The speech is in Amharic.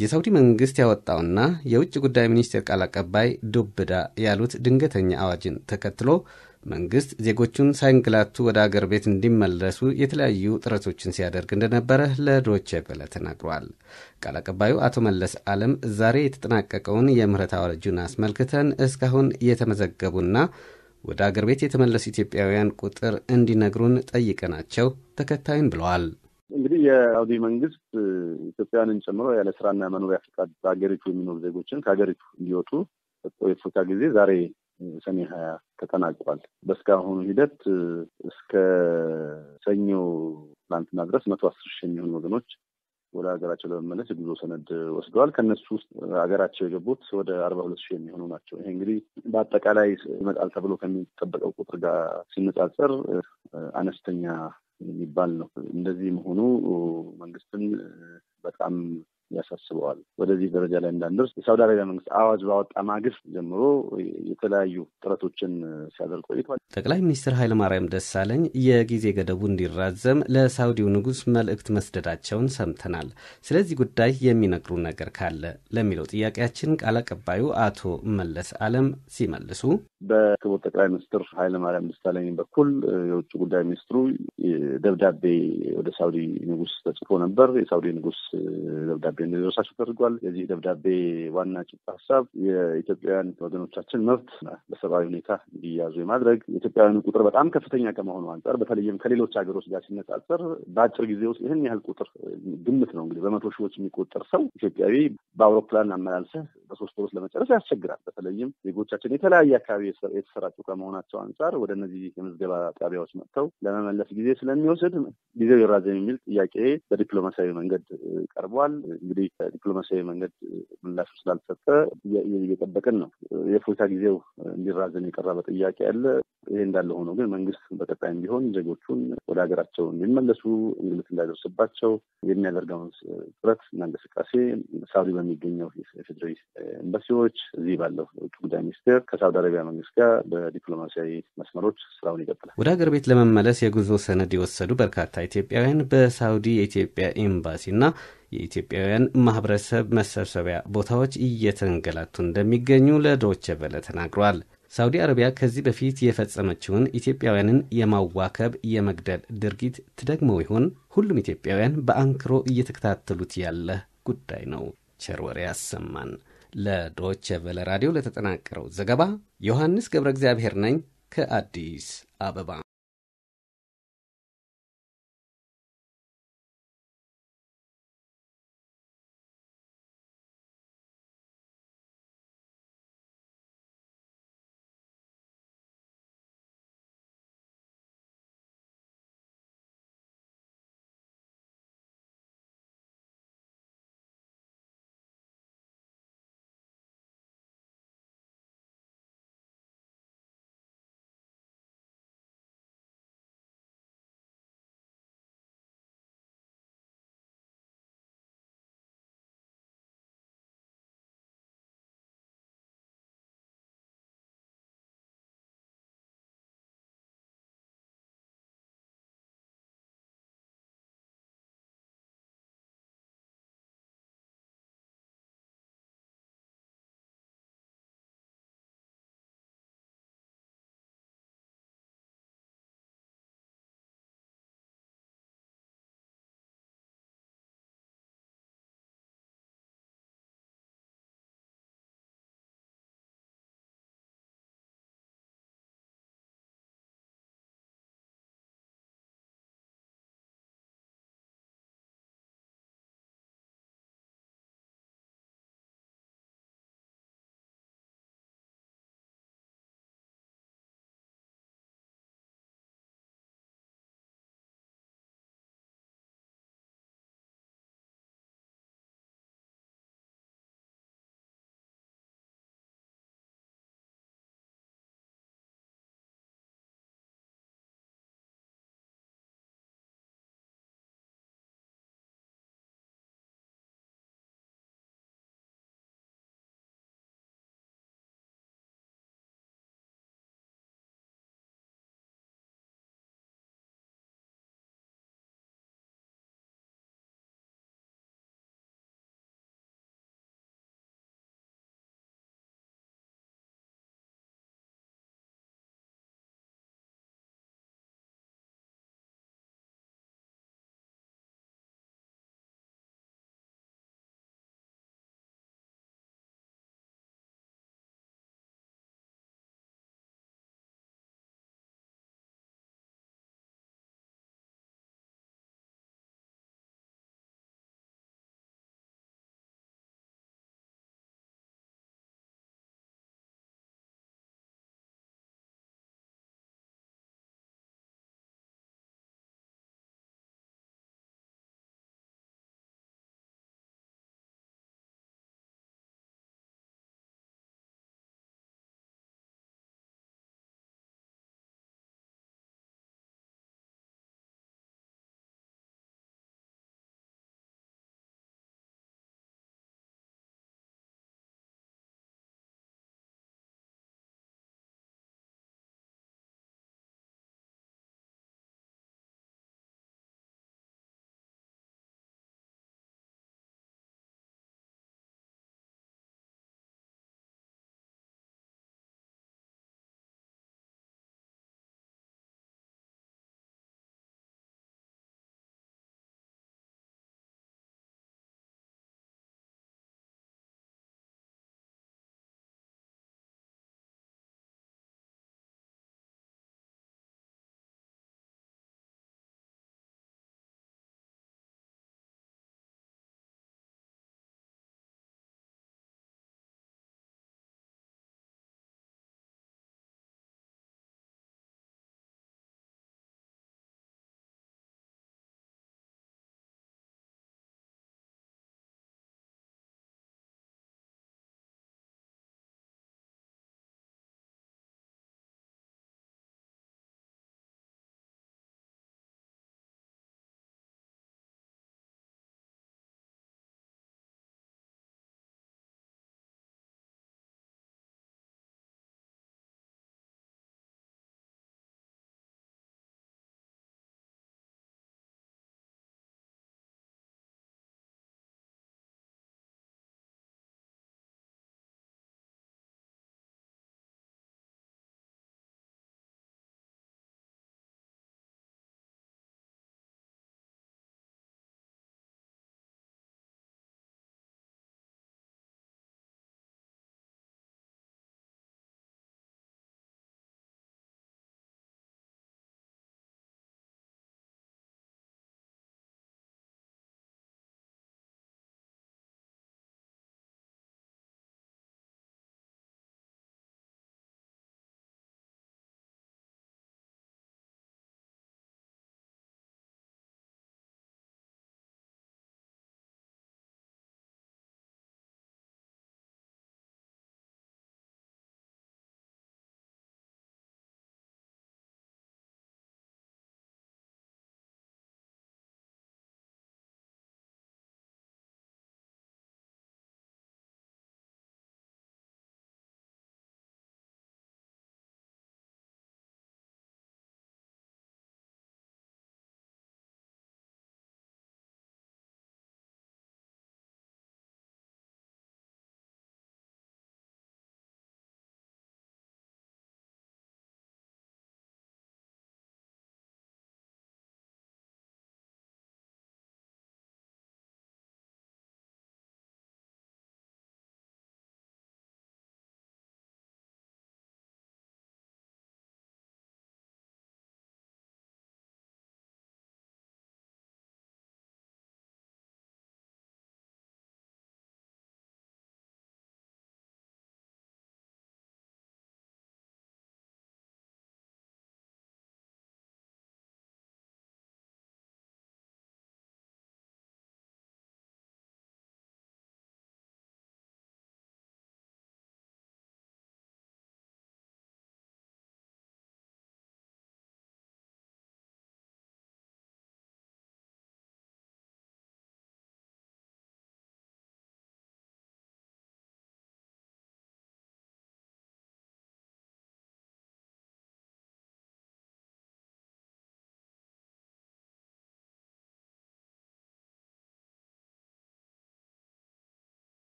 የሳውዲ መንግስት ያወጣውና የውጭ ጉዳይ ሚኒስቴር ቃል አቀባይ ዱብዳ ያሉት ድንገተኛ አዋጅን ተከትሎ መንግስት ዜጎቹን ሳይንግላቱ ወደ አገር ቤት እንዲመለሱ የተለያዩ ጥረቶችን ሲያደርግ እንደነበረ ለዶቼ ቬለ ተናግሯል። ቃል አቀባዩ አቶ መለስ አለም ዛሬ የተጠናቀቀውን የምህረት አዋጁን አስመልክተን እስካሁን የተመዘገቡና ወደ አገር ቤት የተመለሱ ኢትዮጵያውያን ቁጥር እንዲነግሩን ጠይቀናቸው ተከታዩን ብለዋል። እንግዲህ የሳውዲ መንግስት ኢትዮጵያውያንን ጨምሮ ያለ ስራና መኖሪያ ፈቃድ በሀገሪቱ የሚኖሩ ዜጎችን ከሀገሪቱ እንዲወጡ የፎታ ጊዜ ዛሬ ሰኔ ሀያ ተጠናቋል። በእስካሁኑ ሂደት እስከ ሰኞ ትናንትና ድረስ መቶ አስር ሺህ የሚሆኑ ወገኖች ወደ ሀገራቸው ለመመለስ የጉዞ ሰነድ ወስደዋል። ከእነሱ ውስጥ ሀገራቸው የገቡት ወደ አርባ ሁለት ሺህ የሚሆኑ ናቸው። ይሄ እንግዲህ በአጠቃላይ ይመጣል ተብሎ ከሚጠበቀው ቁጥር ጋር ሲነጻጸር አነስተኛ የሚባል ነው። እንደዚህ መሆኑ መንግስትን በጣም ያሳስበዋል። ወደዚህ ደረጃ ላይ እንዳንደርስ የሳውዲ አረቢያ መንግስት አዋጅ ባወጣ ማግስት ጀምሮ የተለያዩ ጥረቶችን ሲያደርግ ቆይቷል። ጠቅላይ ሚኒስትር ኃይለማርያም ደሳለኝ የጊዜ ገደቡ እንዲራዘም ለሳውዲው ንጉሥ መልእክት መስደዳቸውን ሰምተናል። ስለዚህ ጉዳይ የሚነግሩ ነገር ካለ ለሚለው ጥያቄያችን ቃል አቀባዩ አቶ መለስ አለም ሲመልሱ በክቡር ጠቅላይ ሚኒስትር ኃይለማርያም ደሳለኝ በኩል የውጭ ጉዳይ ሚኒስትሩ ደብዳቤ ወደ ሳውዲ ንጉሥ ተጽፎ ነበር። የሳውዲ ንጉሥ ደብዳቤ እንዲደርሳቸው ተደርጓል። የዚህ ደብዳቤ ዋና ጭብጥ ሀሳብ የኢትዮጵያውያን ወገኖቻችን መብት በሰብአዊ ሁኔታ እንዲያዙ የማድረግ የኢትዮጵያውያኑ ቁጥር በጣም ከፍተኛ ከመሆኑ አንጻር በተለይም ከሌሎች ሀገሮች ጋር ሲነጻጸር በአጭር ጊዜ ውስጥ ይህን ያህል ቁጥር ግምት ነው እንግዲህ በመቶ ሺዎች የሚቆጠር ሰው ኢትዮጵያዊ በአውሮፕላን አመላልሰህ በሶስት ወሮች ለመጨረስ ያስቸግራል። በተለይም ዜጎቻችን የተለያየ አካባቢ የተሰራጩ ከመሆናቸው አንጻር ወደ እነዚህ የምዝገባ ጣቢያዎች መጥተው ለመመለስ ጊዜ ስለሚወስድ ጊዜው ይራዘም የሚል ጥያቄ በዲፕሎማሲያዊ መንገድ ቀርቧል። እንግዲህ ዲፕሎማሲያዊ መንገድ ምላሹ ስላልተሰጠ እየጠበቅን ነው። የፎታ ጊዜው እንዲራዘም የቀረበ ጥያቄ አለ። ይሄ እንዳለ ሆኖ ግን መንግስት በቀጣይም ቢሆን ዜጎቹን ወደ ሀገራቸው እንዲመለሱ እንግልት እንዳይደርስባቸው የሚያደርገውን ጥረት እና እንቅስቃሴ ሳውዲ በሚገኘው የፌዴራል ኤምባሲዎች፣ እዚህ ባለው የውጭ ጉዳይ ሚኒስቴር ከሳውዲ አረቢያ መንግስት ጋር በዲፕሎማሲያዊ መስመሮች ስራውን ይቀጥላል። ወደ ሀገር ቤት ለመመለስ የጉዞ ሰነድ የወሰዱ በርካታ ኢትዮጵያውያን በሳውዲ የኢትዮጵያ ኤምባሲና የኢትዮጵያውያን ማህበረሰብ መሰብሰቢያ ቦታዎች እየተንገላቱ እንደሚገኙ ለዶቼ ቬለ ተናግሯል። ሳውዲ አረቢያ ከዚህ በፊት የፈጸመችውን ኢትዮጵያውያንን የማዋከብ የመግደል ድርጊት ትደግመው ይሆን? ሁሉም ኢትዮጵያውያን በአንክሮ እየተከታተሉት ያለ ጉዳይ ነው። ቸር ወሬ ያሰማን። ለዶቼ ቬለ ራዲዮ ለተጠናቀረው ዘገባ ዮሐንስ ገብረ እግዚአብሔር ነኝ ከአዲስ አበባ